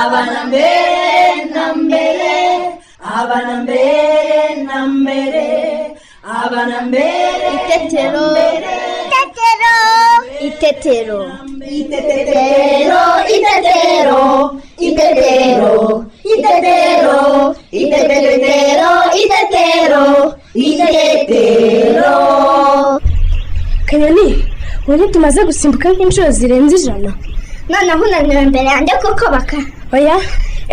ಅವನ ಬೇರೆ ನಂಬೆಲೆ ಅವನ ಬೇರೆ ನಂಬೆರೆ ಅವನ ಬೇರೆ Itetero. Itetero. Itetero. ಇತೆತೆತೆರೋ ಇತೆತೆರೋ ಇತೆತೆರೋ ಇತೆತೆರೋ ಇತೆತೆತೆರೋ ಇತೆತೆರೋ ಇತೆತೆರೋ kanyoni ubu ntitumaze gusimbuka nk'inshuro zirenze ijana Noneho unaniwe imbere yanjye kuko baka. oya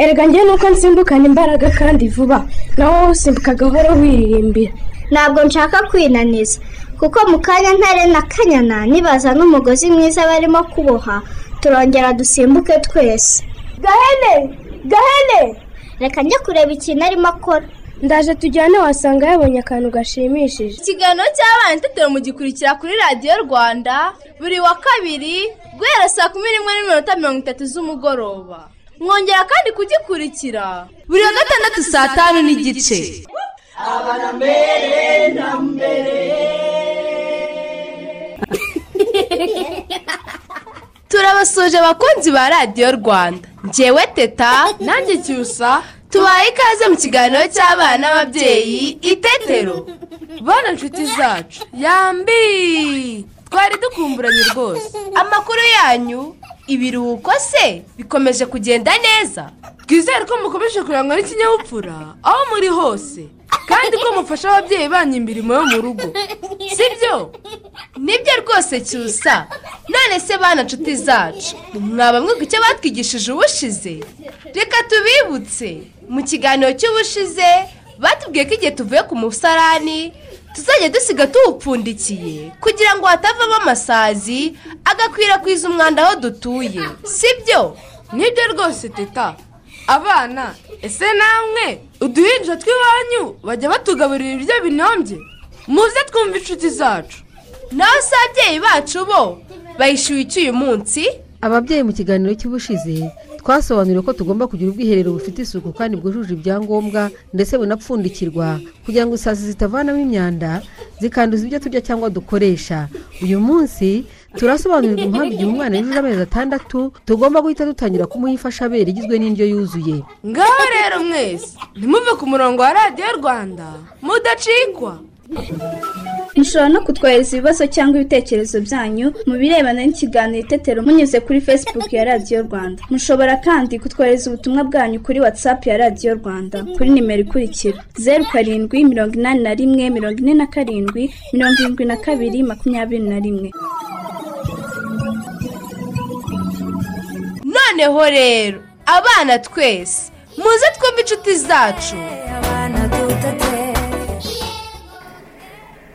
erega njye nuko nsimbukana imbaraga kandi vuba nawe wowe usimbuka gahoro wiririmbira Ntabwo nshaka kwinaniza. Kuko mu kanya ntare na kanyana nibaza n'umugozi mwiza barimo kuboha turongera dusimbuke twese. Gahene! Gahene! Reka njye kureba ikintu arimo akora. ndaje tujyane wasanga yabonye akantu gashimishije ikiganiro cy'abana itetero mugikurikira kuri radiyo rwanda buri wa kabiri guhera saa kumi n'imwe n'iminota mirongo itatu z'umugoroba mwongera kandi kugikurikira buri wa gatandatu saa tanu n'igice turabasuje abakunzi ba radiyo rwanda ngewe teta nanjye cyusa tubaye ikaze mu kiganiro cy'abana n'ababyeyi itetero bana inshuti zacu yambi twari dukumburanye rwose amakuru yanyu ibiruhuko se bikomeje kugenda neza twizere ko mukomeje kurangwa n'ikinyabupfura aho muri hose kandi ko mufasha ababyeyi banyu imirimo yo mu rugo sibyo nibyo rwose cyusa none se bana nshuti zacu mwaba mwiga icyo batwigishije ubushize reka tubibutse mu kiganiro cy'ubushize batubwiye ko igihe tuvuye ku musarani tuzajya dusiga tuwupfundikiye kugira ngo hatavamo amasazi agakwirakwiza umwanda aho dutuye sibyo nibyo rwose teta abana ese namwe uduhinja tw'iwanyu bajya batugaburira ibiryo binombye muze twumva inshuti zacu naho se ababyeyi bacu bo bayishyuye iki uyu munsi ababyeyi mu kiganiro cy'ubushize twasobanuriwe ko tugomba kugira ubwiherero bufite isuku kandi bwujuje ibyangombwa ndetse bunapfundikirwa kugira ngo isazi zitavanamo imyanda zikanduza ibyo turya cyangwa dukoresha uyu munsi turasobanurirwa impamvu igihe umwana yujuje amezi atandatu tugomba guhita dutangira kumuha imfashabere igizwe n'indyo yuzuye ngaho rero mwese ntimuve ku murongo wa radiyo rwanda mudacikwa mushobora no kutwohereza ibibazo cyangwa ibitekerezo byanyu mu birebana n'ikiganiro itetero munyuze kuri facebook ya radiyo rwanda mushobora kandi kutwohereza ubutumwa bwanyu kuri whatsapp ya radiyo rwanda kuri nimero ikurikira zeru karindwi mirongo inani na rimwe mirongo ine na karindwi mirongo irindwi na kabiri makumyabiri na rimwe noneho rero abana twese muze twumve inshuti zacu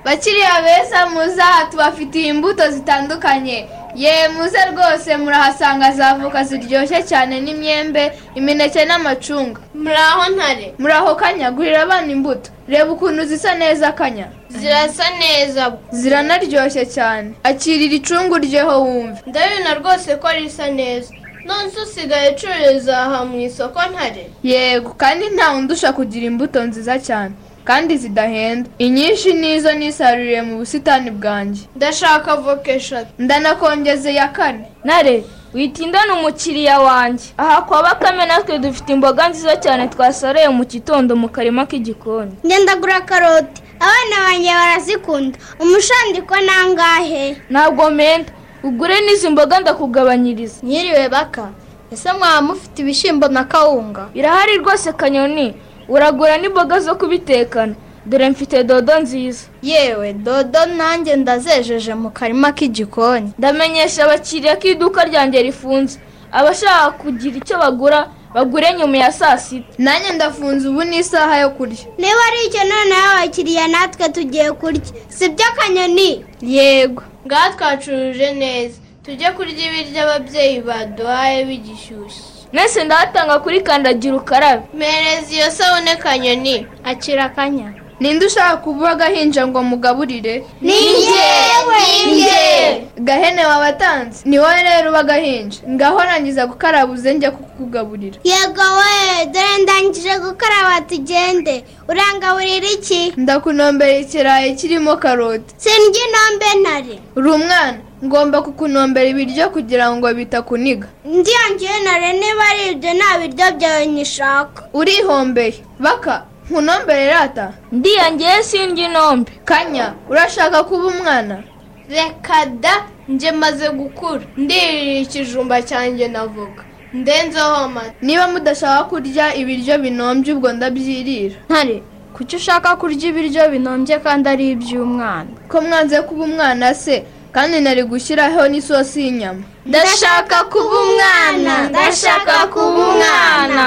bakiriya beza muze aha tubafitiye imbuto zitandukanye ye muze rwose murahasanga za voka ziryoshye cyane n'imyembe imineke n'amacunga muraho ntare muraho kanya gurira abana imbuto reba ukuntu zisa neza kanya zirasa neza ziranaryoshye cyane akirira icungu ryeho wumve ndabibona rwose ko risa neza nonese usigaye ucururiza aha mu isoko ntare yego kandi nta undusha kugira imbuto nziza cyane kandi zidahenda inyinshi nizo nisaruriye mu busitani bwanjye ndashaka voka eshatu ndanakongeze ya kane ntare witindana umukiriya wanjye aha kwa bakame natwe dufite imboga nziza cyane twasoreye mu gitondo mu karima k'igikoni Njye ndagura karoti. Abana banjye barazikunda. Umushandiko ni angahe? ntabwo menda ugure n'izi mboga ndakugabanyiriza mwiriwe baka ese mwaba mufite ibishyimbo na kawunga birahari rwose kanyoni uragura n'imboga zo kubitekana dore mfite dodo nziza yewe dodo nanjye ndazejeje mu karima k'igikoni ndamenyesha abakiriya ko iduka ryanjye rifunze abashaka kugira icyo bagura bagure nyuma ya saa sita nanjye ndafunze ubu ni isaha yo kurya Niba ari icyo noneho abakiriya natwe tugiye kurya. Sibyo kanyoni? yego ngaha twacuruje neza tujye kurya ibiryo ababyeyi baduhaye bigishyushye mwese ndahatanga kuri kandagira ukarabe mpereza iyo sabune kanyoni akira akanya ninde ushaka kuba agahinja ngo mugaburire Ninjye! Ninjye! gahene wabatanze ni wowe rero uba agahinja ngaho rangiza gukaraba uze njya kukugaburira Yego we, dore ndangije gukaraba tugende. Urangaburira iki? ndakunombera ikirayi kirimo karoti Sindya intombe ntare. uri umwana ngomba kukunombera ibiryo kugira ngo bitakuniga ndiyongewe na rene baribyo nta biryo byawe nyishaka urihombeye baka nkunombere rata ndiyongeye sindya inombe kanya urashaka kuba umwana reka da njye maze gukura ndirira ikijumba cyanjye navuga ndenzeho amata niba mudashaka kurya ibiryo binombye ubwo ndabyirira ntare kuki ushaka kurya ibiryo binombye kandi ari iby'umwana ko mwanze kuba umwana se kandi nari gushyiraho n'isosi y'inyama ndashaka kuba umwana ndashaka kuba umwana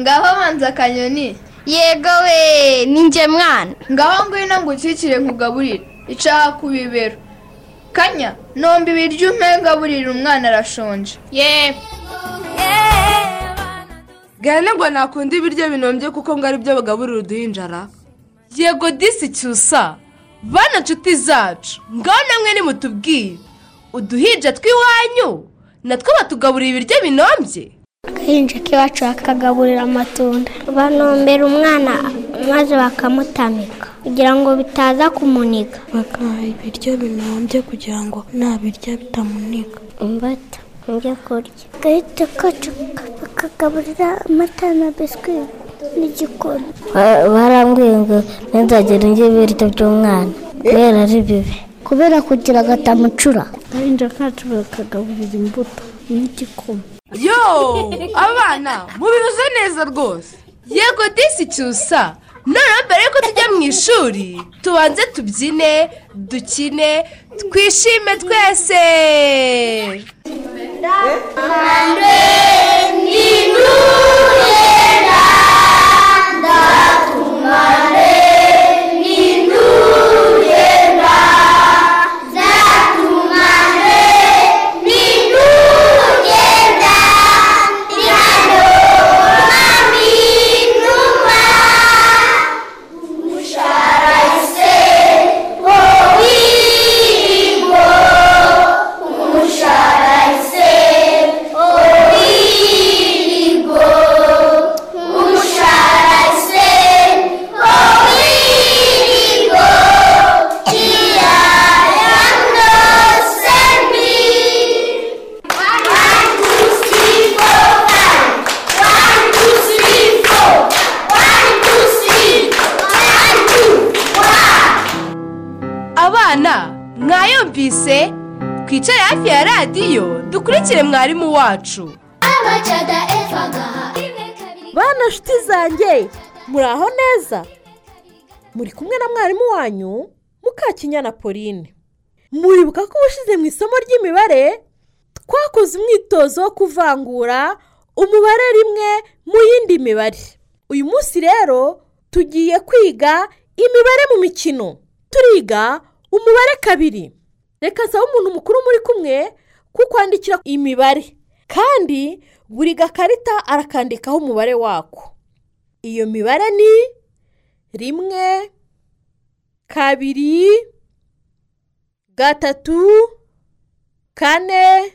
ngaho banza akanyoni yego we ninjye mwana ngaho ngwino ngukikire nkugaburire icaha ku bibero kanya nomba ibiryo umpe ngaburira umwana arashonje yewe gahene ngo nakunda ibiryo binombye kuko ngo aribyo bagaburira uduhinjara yego disi cyusa bana nshuti zacu ngaho namwe nimutubwiye uduhinja tw'iwanyu natwo batugaburira ibiryo binombye agahinja k'iwacu bakagaburira amatunda banombera umwana maze bakamutamika kugira ngo bitaza kumuniga bakamuha ibiryo binombye kugira ngo nabirya bitamuniga imbata ibyo kurya agahita kacu bakagaburira amata na biswi n'igikoni barambwiye ngo ntizagire njye ibiryo by'umwana kubera ari bibi kubera kugira agatamucura agahinja kacu bakagaburira imbuto n'igikoma yo abana mubibuze neza rwose yego disi cyusa noneho mbere yuko tujya mu ishuri tubanze tubyine dukine twishime twese abana mwayumvise twicare hafi ya radiyo dukurikire mwarimu wacu abacada eva ngaha rimwe kabiri bana nshuti zanjye muraho neza muri kumwe na mwarimu wanyu mukakinyana pauline muribuka ko ubushize mu isomo ry'imibare twakoze umwitozo wo kuvangura umubare rimwe mu yindi mibare uyu munsi rero tugiye kwiga imibare mu mikino turiga umubare kabiri reka nsaba umuntu mukuru muri kumwe kukwandikira imibare kandi buri gakarita arakandikaho umubare wako iyo mibare ni rimwe kabiri gatatu kane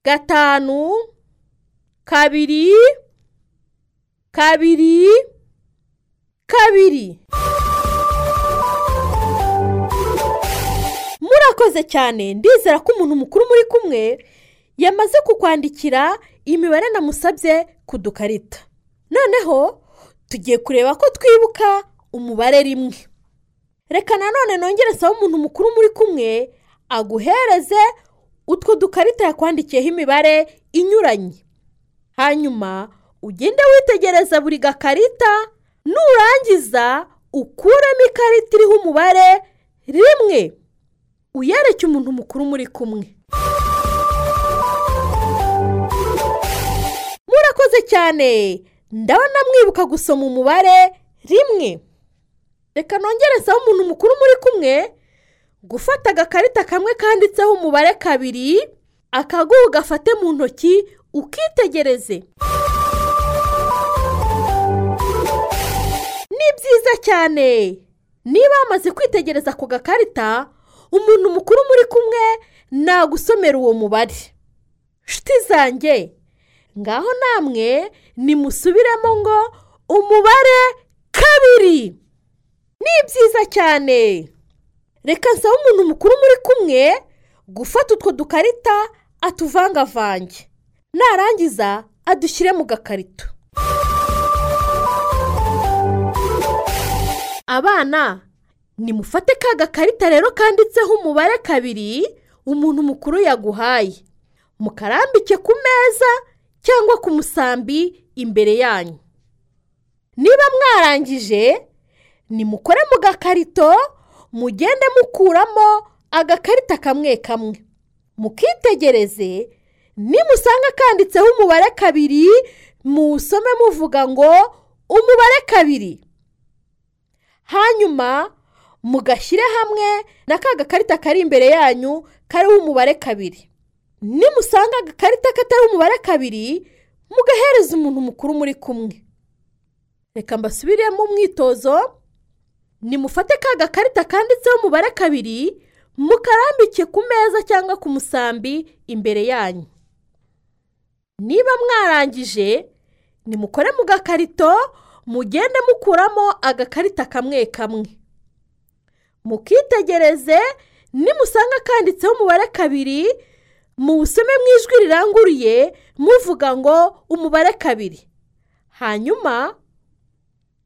gatanu kabiri kabiri kabiri murakoze cyane ndizera ko umuntu mukuru muri kumwe yamaze kukwandikira imibare namusabye ku dukarita noneho tugiye kureba ko twibuka umubare rimwe reka nanone nongere nsaba umuntu mukuru muri kumwe aguhereze utwo dukarita yakwandikiyeho imibare inyuranye hanyuma ugende witegereza buri gakarita nurangiza ukuremo ikarita iriho umubare rimwe uyereke umuntu mukuru muri kumwe murakoze cyane ndabona mwibuka gusoma umubare rimwe reka nongere nsaba umuntu mukuru muri kumwe gufata agakarita kamwe kanditseho umubare kabiri akaguha ugafate mu ntoki ukitegereze ni byiza cyane niba wamaze kwitegereza ako gakarita umuntu mukuru muri kumwe nagusomera uwo mubare nshuti zanjye ngaho namwe nimusubiremo ngo umubare kabiri ni byiza cyane reka nsaba umuntu mukuru muri kumwe gufata utwo dukarita atuvangavange narangiza adushyire mu gakarito abana nimufate ka gakarita rero kanditseho umubare kabiri umuntu mukuru yaguhaye mukarambike ku meza cyangwa ku musambi imbere yanyu niba mwarangije nimukore mu gakarito mugende mukuramo agakarita kamwe kamwe mukitegereze nimusanga kanditseho umubare kabiri musome muvuga ngo umubare kabiri hanyuma mugashyire hamwe na ka gakarita kari imbere yanyu kariho umubare kabiri nimusanga agakarita katari umubare kabiri mugahereza umuntu mukuru muri kumwe reka mbasubiremo umwitozo nimufate ka gakarita kanditseho umubare kabiri mukarambike ku meza cyangwa ku musambi imbere yanyu niba mwarangije nimukore mu gakarito mugende mukuramo agakarita kamwe kamwe mukitegereze nimusanga kanditseho umubare kabiri muwusome mu ijwi riranguruye muvuga ngo umubare kabiri hanyuma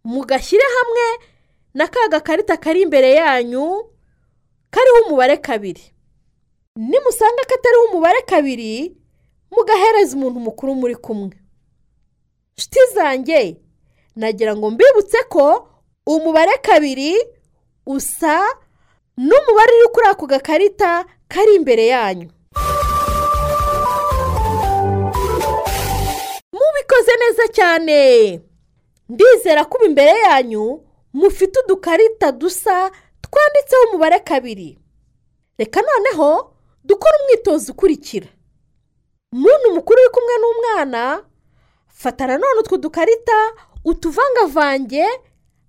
mugashyire hamwe na ka gakarita kari imbere yanyu kariho umubare kabiri nimusanga katariho umubare kabiri mugahereza umuntu mukuru muri kumwe nshuti zanjye nagira ngo mbibutse ko umubare kabiri usa n'umubare uri kuri ako gakarita kari imbere yanyu mubikoze neza cyane ndizera ko imbere yanyu mufite udukarita dusa twanditseho umubare kabiri reka noneho dukore umwitozo ukurikira muntu mukuru uri kumwe n'umwana fata nanone utwo dukarita utuvangavange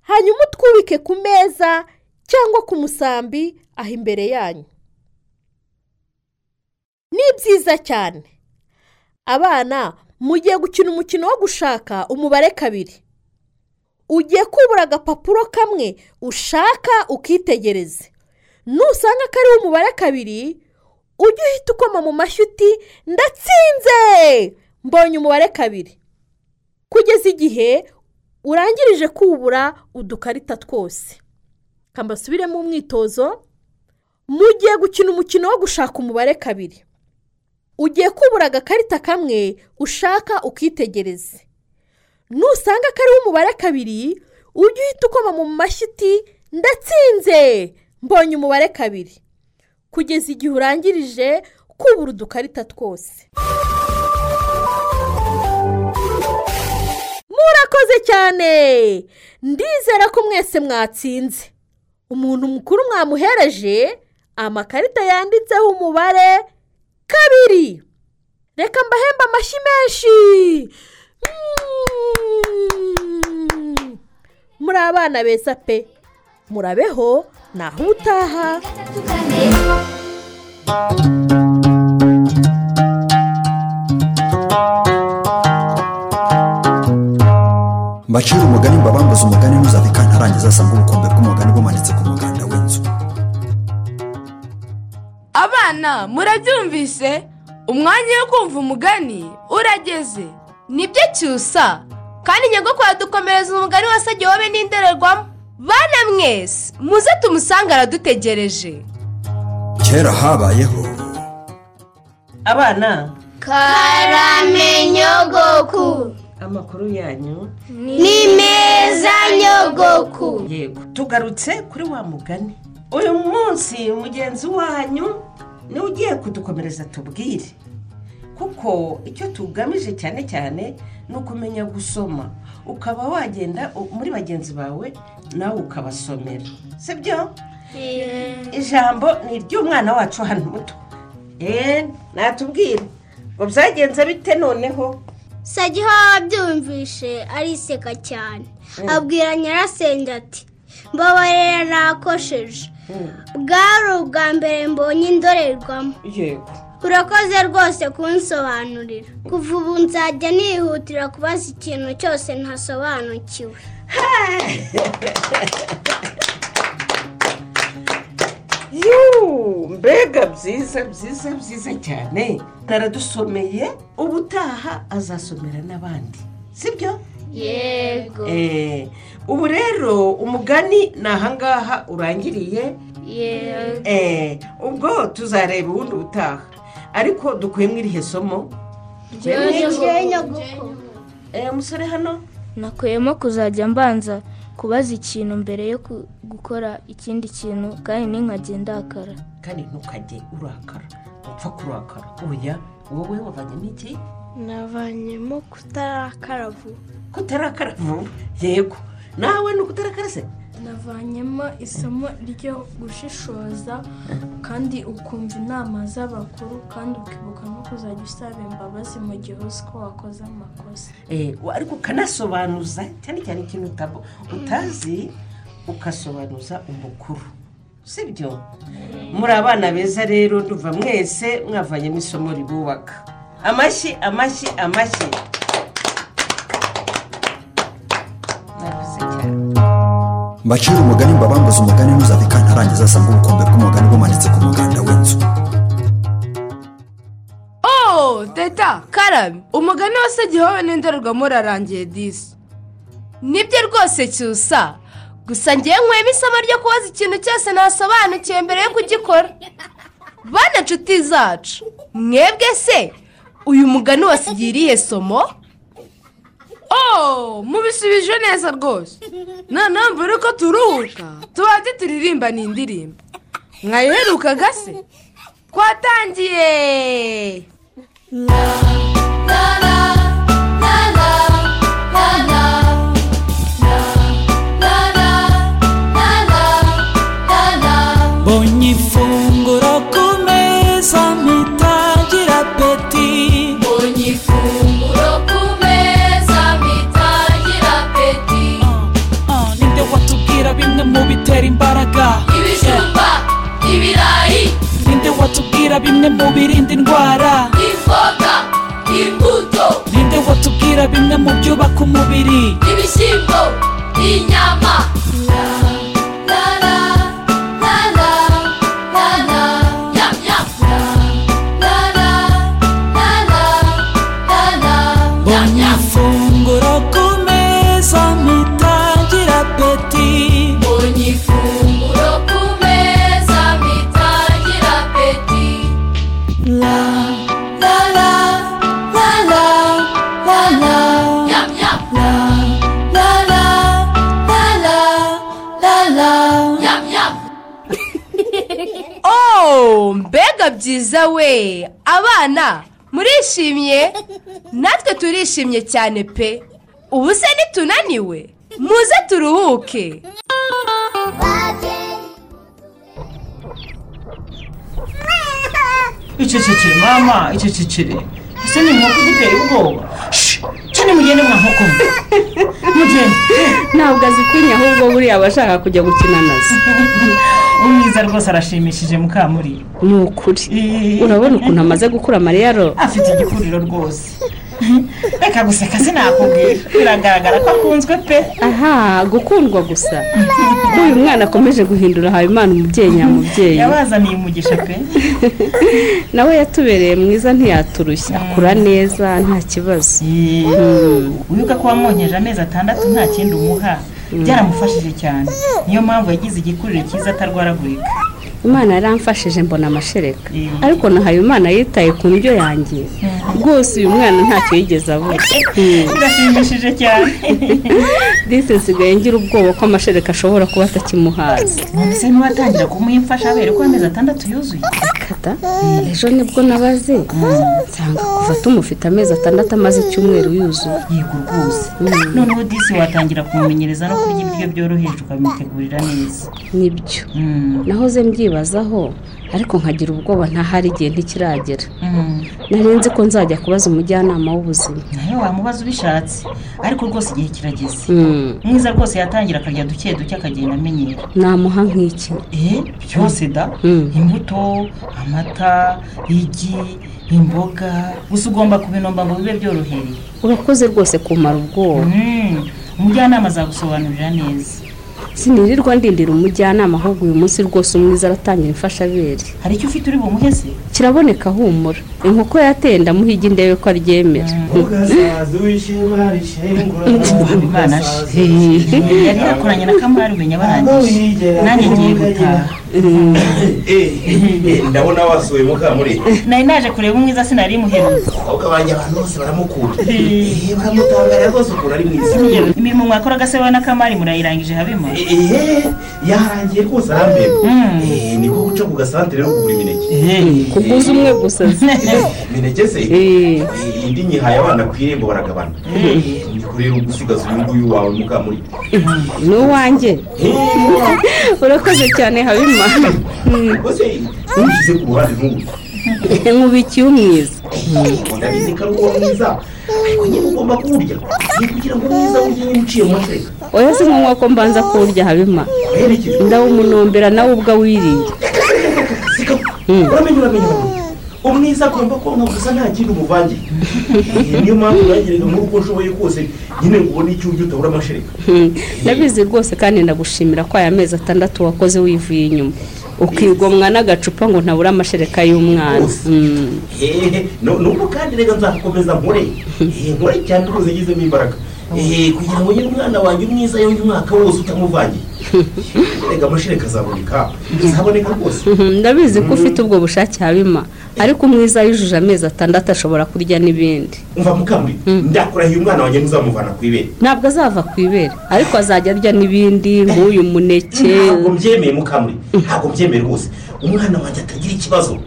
hanyuma utwubike ku meza cyangwa ku musambi aho imbere yanyu ni byiza cyane abana mugiye gukina umukino wo gushaka umubare kabiri ugiye kubura agapapuro kamwe ushaka ukitegereze nusanga kariho umubare kabiri ujye uhita ukoma mu mashyi uti ndatsinze mbonye umubare kabiri kugeza igihe urangirije kubura udukarita twose kambasubiremo umwitozo mugiye gukina umukino wo gushaka umubare kabiri ugiye kubura agakarita kamwe ushaka ukitegereze nusanga kariho umubare kabiri ujye uhita ukoma mu mashyi uti ndatsinze mbonye umubare kabiri kugeza igihe urangirije kubura udukarita twose murakoze cyane ndizera ko mwese mwatsinze umuntu mukuru mwamuhereje amakarita yanditseho umubare kabiri reka mbahembe amashyi menshi muri abana beza pe murabeho naho utaha mbacira umugani mbabambuze umugani ntuzave kantarangiza asanga ubukombe bw'umugani bumanitse ku muganda w'inzu abana murabyumvise umwanya wo kumva umugani urageze nibyo cyusa kandi nyagakuru adukomereza umugani wose agiye wowe n'indorerwamo bana mwese muze tumusange aradutegereje kera habayeho abana karamenyogoku amakuru yanyu ni meza nyogoku yego tugarutse kuri wa mugani uyu munsi mugenzi wanyu niwe ugiye kudukomereza tubwire kuko icyo tugamije cyane cyane ni ukumenya gusoma ukaba wagenda muri bagenzi bawe nawe ukabasomera sibyo ijambo ni iry'umwana wacu hano muto eee natubwire ngo byagenze bite noneho sagiha abyumvishe ariseka cyane abwira nyirasenge ati mbabarira nakosheje bwari ubwa mbere mbonye indorerwamo yego urakoze rwose kunsobanurira kuva ubu nzajya nihutira kubaza ikintu cyose ntasobanukiwe yuuu mbega byiza byiza byiza cyane taradusomeye ubutaha azasomera n'abandi sibyo yego Eh, ubu rero umugani ni ahangaha urangiriye yego Eh, ubwo tuzareba ubundi butaha ariko dukuyemo irihe somo umusore hano nakuyemo kuzajya mbanza kubaza ikintu mbere yo ku- gukora ikindi kintu kandi n'inkajye ndakara kandi ntukajye urakara upfa kurakara oya wowe wavanye n'iki navanyemo kutarakara vuba kutarakara vuba yego nawe ni ukutarakara se navanyemo isomo ryo gushishoza kandi ukumva inama z'abakuru kandi ukibuka no kuzajya usaba imbabazi mu gihe uzi ko wakoze amakosa Eh, ariko ukanasobanuza cyane cyane ikintu utabo- utazi ugasobanuza umukuru sibyo muri abana beza rero nduva mwese mwavanyemo isomo ribubaka amashyi amashyi amashyi mbacire umugani mbabambuze umugani ntuzave kantarangiza asanga ubukombe bw'umugani bumanitse ku muganda w'inzu Oh, teta karabe umugani wose gihowe n'indorerwamo urarangiye disi nibyo rwose cyusa gusa ngewe nkwema isomo ryo kubaza ikintu cyose nasobanukiwe mbere yo kugikora bana nshuti zacu mwebwe se uyu mugani wasigiye irihe somo Oh, mubisubije neza rwose noneho mbere yuko turuhuka tubanze turirimba ni indirimbo mwayiherukaga se twatangiye Ogni funguro ku meza mpita ngira apeti Ogni funguro ku meza mpita ngira apeti Ninde watubwira bimwe mu bitera imbaraga Ibijumba, ibirayi. Ninde watubwira bimwe mu birinda indwara imboga imbuto Ninde watubwira bimwe mu byubaka umubiri ibishyimbo inyama La, la, la, la, la, la, yam, yam. La, la, la, la, la, la, yam, Ogni yam. funguro ku meza mpita ngira apeti Ogni funguro ku meza bitangira apeti La la la la la la la Yam yam La la la la la la la Yam yam oh mbega byiza we abana murishimye natwe turishimye cyane pe ubu se nitunaniwe muze turuhuke icecekere mama icecekere ese ni inkoko igutera ubwoba cyane mugende mwa nkoko mwe mugende ntabwo azikwinye ahubwo buriya aba ashaka kujya gukina nazo umwiza rwose arashimishije mukamuri ni ukuri urabona ukuntu amaze gukura mariya ro afite igikuriro rwose reka guseka sinakubwira biragaragara ko akunzwe pe aha gukundwa gusa ko uyu mwana akomeje guhindura habimana umubyeyi nyamubyeyi yabazaniye umugisha pe nawe yatubereye mwiza ntiyaturushya akura neza nta kibazo wibuka ko wamwonkeje amezi atandatu nta kindi umuha byaramufashije cyane niyo mpamvu yagize igikuriro cyiza atarwaragurika imana yaramfashije mbona amashereka ariko na habimana yitaye ku ndyo yanjye rwose uyu mwana ntacyo yigeze abura birashimishije cyane disi nsigaye ngira ubwoba ko amashereka ashobora kuba atakimuhaza mbese ntiwatangira kumuha imfashabere ko amezi atandatu yuzuye kata ejo nibwo nabaze nsanga kuva tumufite amezi atandatu amaze icyumweru yuzuye yego rwose noneho disi watangira kumumenyereza no kurya ibiryo byoroheje ukabimutegurira neza nibyo nahoze mbyibazaho ariko nkagira ubwoba ntahari igihe ntikiragera narinzi ko nzajya kubaza umujyanama w'ubuzima nawe wamubaza ubishatse ariko rwose igihe kirageze mwiza rwose yatangira akarya duke duke akagenda amenyera namuha nk'iki byose da imbuto amata igi imboga gusa ugomba kubinomba ngo bibe byorohereye urakoze rwose kumara ubwoba umujyanama azagusobanurira neza sinirirwa ndindira umujyanama ahubwo uyu munsi rwose umwiza aratangira imfashabere hari icyo ufite uri bumuhe se kiraboneka humura inkoko yateye ndamuhiga indebe ko aryemera imana she yari yakoranye na kamari umenya barangije nanjye ngiye gutaha ndabona wasuye mukamuriye nari naje kureba umwiza sinari muheruka ahubwo abanjye abantu bose baramukunda Eh, baramutangarira rwose ukuntu ari mwiza imirimo mwakoraga se wowe na kamari murayirangije habimo Eh, yarangiye rwose arambera Eh, ni ko guca ku gasantere no kugura imineke kuguza umwe gusa imineke se Eh, indi nyihaye abana ku irembo baragabana Eh, niko rero uba usigaza uyu nguyu wawe mukamuriye ni uwanjye urakoze cyane habima Mm. rwose ntushyize ku ruhande n'ubu nkubikiye umwiza ndabizi ko ari uwo mwiza ariko nyine ugomba kuwurya ni kugira ngo mwiza wujye nyine uciye mu mateka oya si ngombwa ko mbanza kuwurya habima ndawumunombera nawe ubwo awiriye Mm. uramenye uramenye uramenye. umwiza agomba konka gusa nta kindi umuvangiye Eh, niyo mpamvu nageraga muri uko nshoboye kose nyine ngo ubone icyo urya utabura amashereka Hmm, ndabizi rwose kandi ndagushimira ko aya mezi atandatu wakoze wivuye inyuma ukigomwa n'agacupa ngo ntabure amashereka y'umwana Hmm. hehe n'ubu kandi reka nzakomeza nkore Eh, nkore cyane rwose ngizemo imbaraga Eh, kugira ngo nyine umwana wanjye umwiza yonge umwaka wose utamuvangiye reka amashereka azaboneka azaboneka rwose Mhm, ndabizi ko ufite ubwo bushake habima ariko umwiza yujuje amezi atandatu ashobora kurya n'ibindi umva mukambwe ndakurahiye umwana wanjye ntuzamuvana ku ibere ntabwo azava ku ibere ariko azajya arya n'ibindi nk'uyu muneke ntabwo mbyemeye mukamuri ntabwo mbyemeye rwose umwana wanjye atagira ikibazo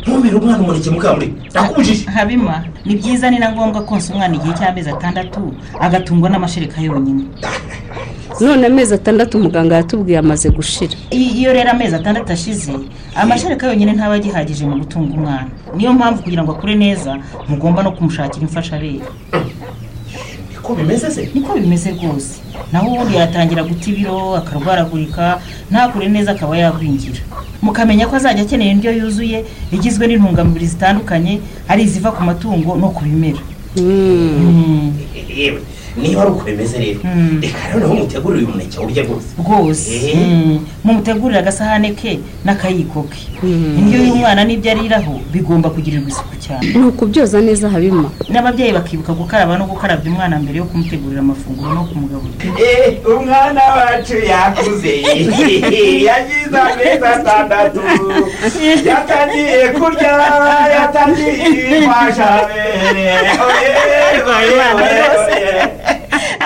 ntumere umwana umuneke mukamuri ndakubujije habima ni byiza ni na ngombwa konsa umwana igihe cy'amezi atandatu agatungwa n'amashereka yonyine none amezi atandatu muganga yatubwiye amaze gushira I- iyo rero amezi atandatu ashize amashereka yonyine ntaba agihagije mu gutunga umwana niyo mpamvu kugira ngo akure neza mugomba no kumushakira imfashabere niko bimeze se niko bimeze rwose naho ubundi yatangira guta ibiro akarwaragurika ntakure neza akaba yagwingira mukamenya ko azajya akeneye indyo yuzuye igizwe n'intungamubiri zitandukanye ari iziva ku matungo no ku bimera yewe niba ari uko bimeze rero reka noneho mutegurire uyu muneke urya rwose rwose Eh. Mm. mumutegurire agasahane ke n'akayiko ke indyo y'umwana n'ibyo ariraho bigomba kugirirwa isuku cyane ni ukubyoza neza habima n'ababyeyi bakibuka gukaraba no gukarabya umwana mbere yo kumutegurira amafunguro no kumugaburira Eh, umwana wacu yakuze yagize amezi atandatu yatangiye kurya yatangiye kwashabere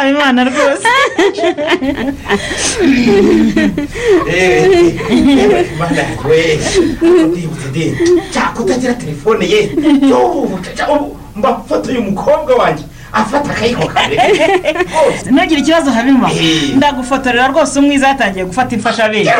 abimana rwose mana we ndibutse ndi cyako utagira telefone ye yo caca, ubu mba foto y'umukobwa wanjye afata akayiko kare ntugire ikibazo habima ndagufotorera rwose umwiza yatangiye gufata imfashabere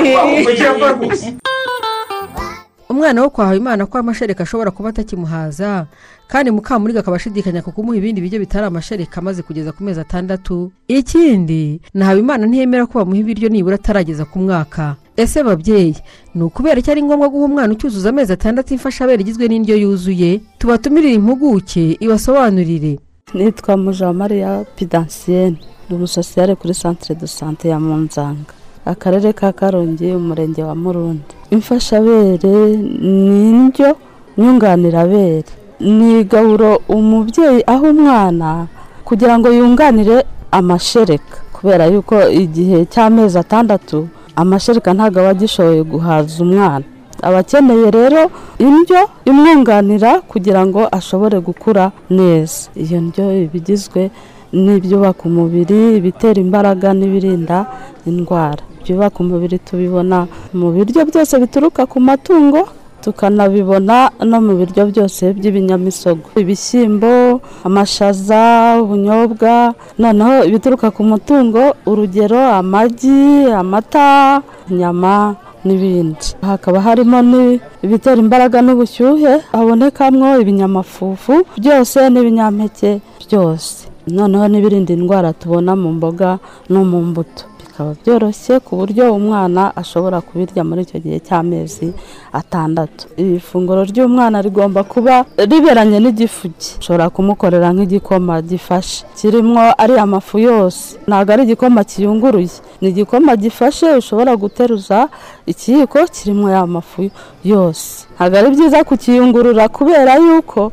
umwana wo kwa habimana ko amashereka ashobora kuba atakimuhaza kandi mukamuriga akaba ashidikanya ku kumuha ibindi biryo bitari amashereka amaze kugeza ku mezi atandatu ikindi na habimana ntiyemera ko bamuha ibiryo nibura atarageza ku mwaka ese babyeyi ni ukubera ko ari ngombwa guha umwana ucyuzuza amezi atandatu imfashabere igizwe n'indyo yuzuye tubatumirire impuguke ibasobanurire nitwa mujamariya pidansiyeni ni umusosiyare kuri santire do sante ya munzanga akarere ka karongi umurenge wa murundi imfashabere ni indyo nyunganirabere ni igaburo umubyeyi aha umwana kugira ngo yunganire amashereka kubera yuko igihe cy'amezi atandatu amashereka ntabwo aba agishoboye guhaza umwana aba akeneye rero indyo imwunganira kugira ngo ashobore gukura neza iyo ndyo iba igizwe n'ibyubaka umubiri ibitera imbaraga n'ibirinda indwara ibyubaka umubiri tubibona mu biryo byose bituruka ku matungo tukanabibona no mu biryo byose by'ibinyamisogwe ibishyimbo amashaza ubunyobwa noneho ibituruka ku mutungo urugero amagi amata inyama n'ibindi hakaba harimo n'ibitera imbaraga n'ubushyuhe habonekamo ibinyamafufu byose n'ibinyampeke byose noneho n'ibirinda indwara tubona mu mboga no mu mbuto bikaba byoroshye ku buryo umwana ashobora kubirya muri icyo gihe cy'amezi atandatu iri funguro ry'umwana rigomba kuba riberanye n'igifu cye ushobora kumukorera nk'igikoma gifashe kirimo ariya mafu yose ntabwo ari igikoma kiyunguruye ni igikoma gifashe ushobora guteruza ikiyiko kirimo ya mafu yose ntabwo ari byiza kukiyungurura kubera yuko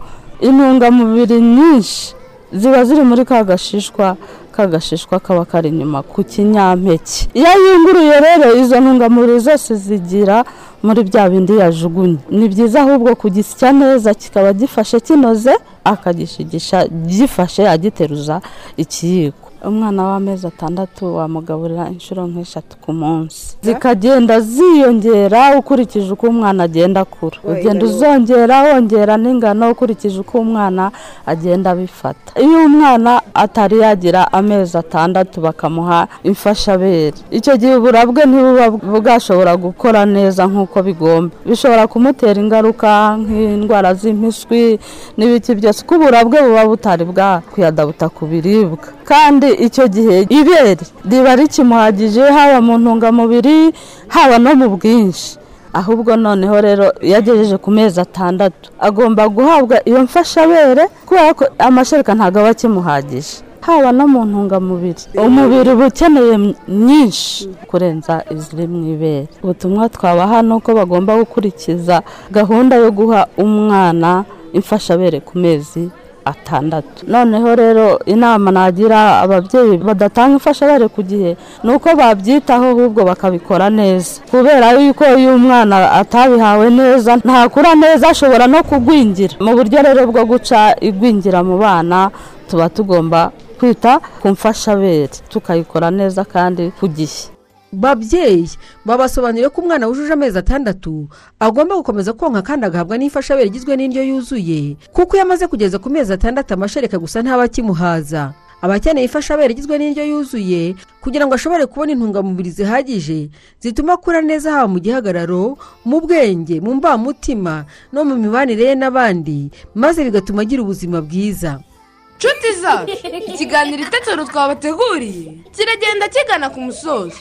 intungamubiri nyinshi ziba ziri muri ka gashishwa ka gashishwa kaba kari inyuma ku kinyampeke iyo yunguruye rero izo ntungamubiri zose zigira muri bya bindi yajugunye ni byiza ahubwo kugisya neza kikaba gifashe kinoze akagishigisha gifashe agiteruza ikiyiko umwana w'amezi atandatu wamugaburira inshuro nk'eshatu ku munsi zikagenda ziyongera ukurikije uko umwana agenda akura ugenda uzongera wongera n'ingano ukurikije uko umwana agenda abifata iyo umwana atari yagira amezi atandatu bakamuha imfashabere icyo gihe ubura bwe ntibuba bwashobora gukora neza nk'uko bigomba bishobora kumutera ingaruka nk'indwara z'impiswi n'ibiki byose uko ubura bwe buba butari bwakwiyadabuta ku biribwa kandi icyo gihe ibere riba rikimuhagije haba mu ntungamubiri haba no mu bwinshi ahubwo noneho rero iyo agejeje ku mezi atandatu agomba guhabwa iyo mfashabere kubera ko amashereka ntabwo aba akimuhagije haba no mu ntungamubiri umubiri uba ukeneye nyinshi kurenza iziri mu ibere ubutumwa twaba hano ko bagomba gukurikiza gahunda yo guha umwana imfashabere ku mezi atandatu noneho rero inama nagira ababyeyi badatanga imfashabere ku gihe ni uko babyitaho ahubwo bakabikora neza kubera yuko iyo umwana atabihawe neza ntakura neza ashobora no kugwingira mu buryo rero bwo guca igwingira mu bana tuba tugomba kwita ku mfashabere tukayikora neza kandi ku gihe babyeyi babasobanurire ko umwana wujuje amezi atandatu agomba gukomeza konka kandi agahabwa n'imfashabere igizwe n'indyo yuzuye kuko iyo amaze kugeza ku mezi atandatu amashereka gusa ntaba akimuhaza aba akeneye imfashabere igizwe n'indyo yuzuye kugira ngo ashobore kubona intungamubiri zihagije zituma akura neza haba mu gihagararo mu bwenge mu mbamutima no mu mibanire ye n'abandi maze bigatuma agira ubuzima bwiza nshuti zacu ikiganiro itetero twabateguriye kiragenda kigana ku musozo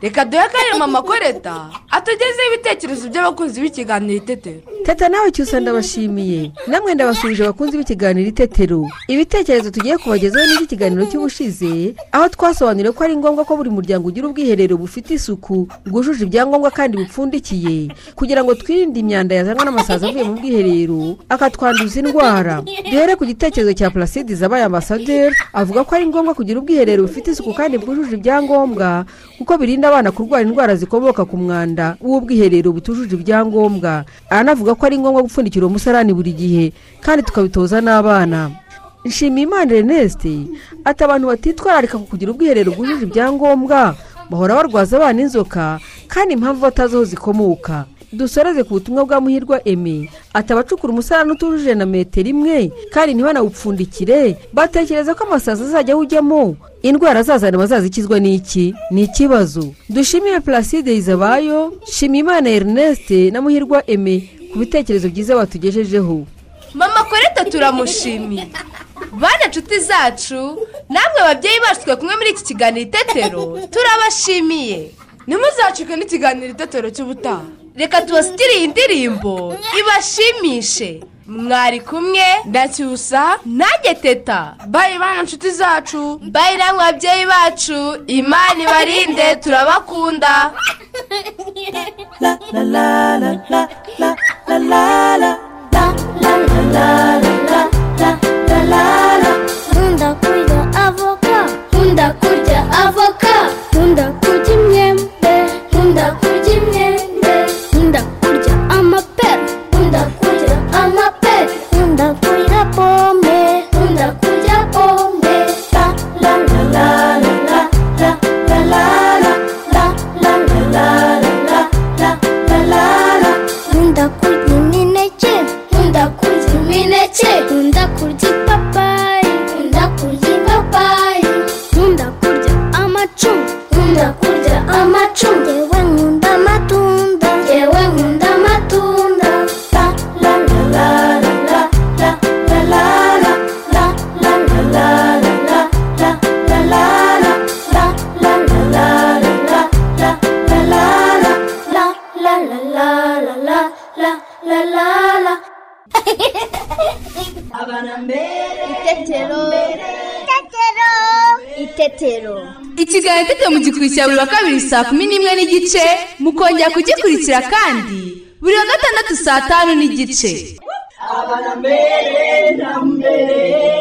reka duhe akanya mama koreta atugezeho ibitekerezo by'abakunzi b'ikiganiro itetero teta nawe cyose ndabashimiye namwe ndabasubije abakunzi b'ikiganiro itetero ibitekerezo tugiye kubagezaho n'iby'ikiganiro cy'ubushize aho twasobanuriye ko ari ngombwa ko buri muryango ugira ubwiherero bufite isuku bwujuje ibyangombwa kandi bupfundikiye kugira ngo twirinde imyanda yazanwa n'amasazi avuye mu bwiherero akatwanduza indwara duhere ku gitekerezo cya placide zabaye ambasaderi avuga ko ari ngombwa kugira ubwiherero bufite isuku kandi bwujuje ibyangombwa kuko birinda abana kurwara indwara zikomoka ku mwanda w'ubwiherero butujuje ibyangombwa aranavuga ko ari ngombwa gupfundikira uwo musarani buri gihe kandi tukabitoza n'abana nshimiyimana reneste ati abantu batitwararika ku kugira ubwiherero bwujuje ibyangombwa bahora barwaza abana inzoka kandi impamvu batazi aho zikomoka dusoreze ku butumwa bwa muhirwa eme ati abacukura umusarani utujuje na metero imwe kandi ntibanawupfundikire batekereza ko amasazi azajya ujyamo indwara zazana bazazikizwa n'iki ni ikibazo dushimiye placide yizabayo shimiyimana erineste na muhirwa eme ku bitekerezo byiza batugejejeho mama koreta turamushimiye bana inshuti zacu namwe babyeyi bacu twe kumwe muri iki kiganiro itetero turabashimiye ntimuzacike n'ikiganiro itetero cy'ubutaha reka tubasitire iyi ndirimbo ibashimishe mwari kumwe ndacyusa nanjye teta bayi bana inshuti zacu bayi namwe babyeyi bacu imana ibarinde turabakunda nkunda kurya avoka nkunda kurya avoka nkunda kurya imyembe nkunda kurya imyembe nkunda kurya amapera nkunda kurya amapera nkunda kurya pome nkunda kurya pome la la la la la la la la la la la la la la la la la la la nkunda kurya imineke nkunda kurya imineke nkunda petero ikiganiro itetero mugikurikira buri wa kabiri saa kumi n'imwe n'igice mukongera kugikurikira kandi buri wa gatandatu saa tanu n'igice abana mbere na mbere